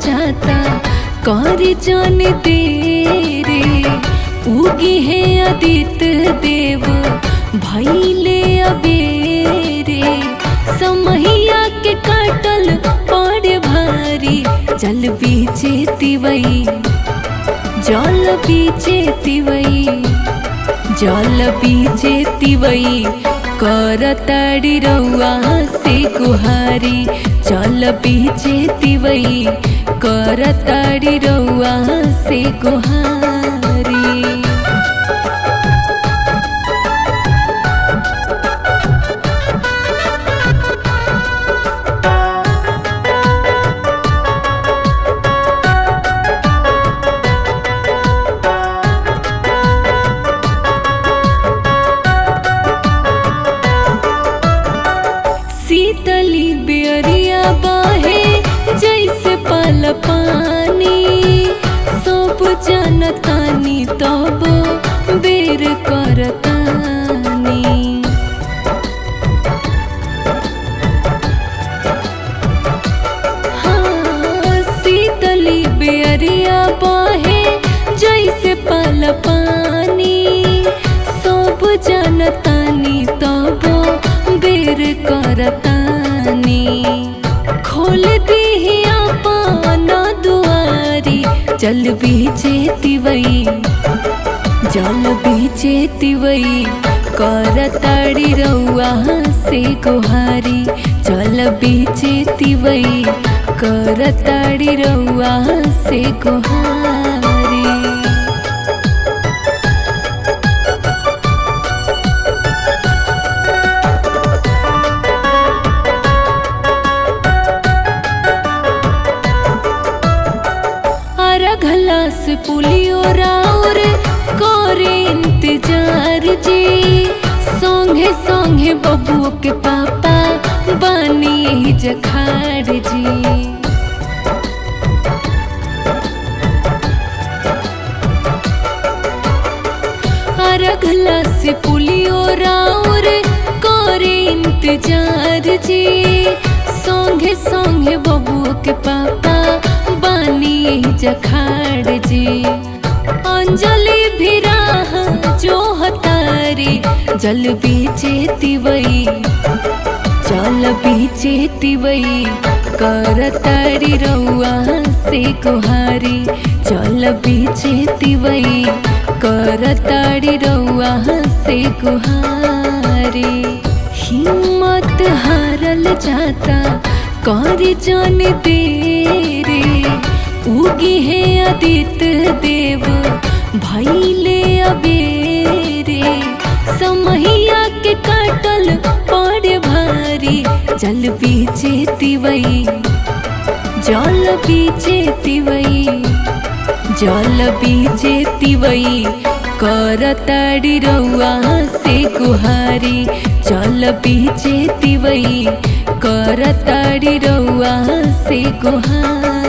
जाता कर जान तेरे उगी है आदित्य देव भैले अबेरे समहिया के काटल पड़ भारी जल बीचे तिवई जल बीचे तिवई जल बीचे तिवई कर ताड़ी रउआ से गुहारी जल बीचे तिवई कर ताड़ी रउआ से गुहारी शीतली बेरिया बाहे जैसे पल पानी सब जनतानी तब बेर करतानी हाँ, शीतली बेरिया बाहे जैसे पल पानी सब जनतानी तब बेर करतानी खोल दी अपन दुआरी जल बीचे तिवई जल बीचे तिवई कर ताड़ी रउआ से गुहारी जल बीचे तिवई कर ताड़ी रउआ से गुहारी घलास पुलियो राउर करे इंतजार जी संगे संगे बबुओ के पापा बानी जखाड़ जी अरघला से पुलियो राउर करे इंतजार जी संगे संगे बबुओ के पापा बानी जखाड़ जी अंजलि भी राह जो हतारी जल बीचे तिवई जल बीचे तिवई कर तारी रउआ से गुहारी जल बीचे तिवई कर तारी रउआ से गुहारी हिम्मत हारल जाता कर जान तेरे उगी है आदित्य देव भैले अबेरे समहिया के काटल पड़ भारी जल बीचे तिवई जल बीचे तिवई जल बीचे तिवई कर ताड़ी रउआ से गुहारी जल बीचे तिवई कर ताड़ी रउआ से गुहारी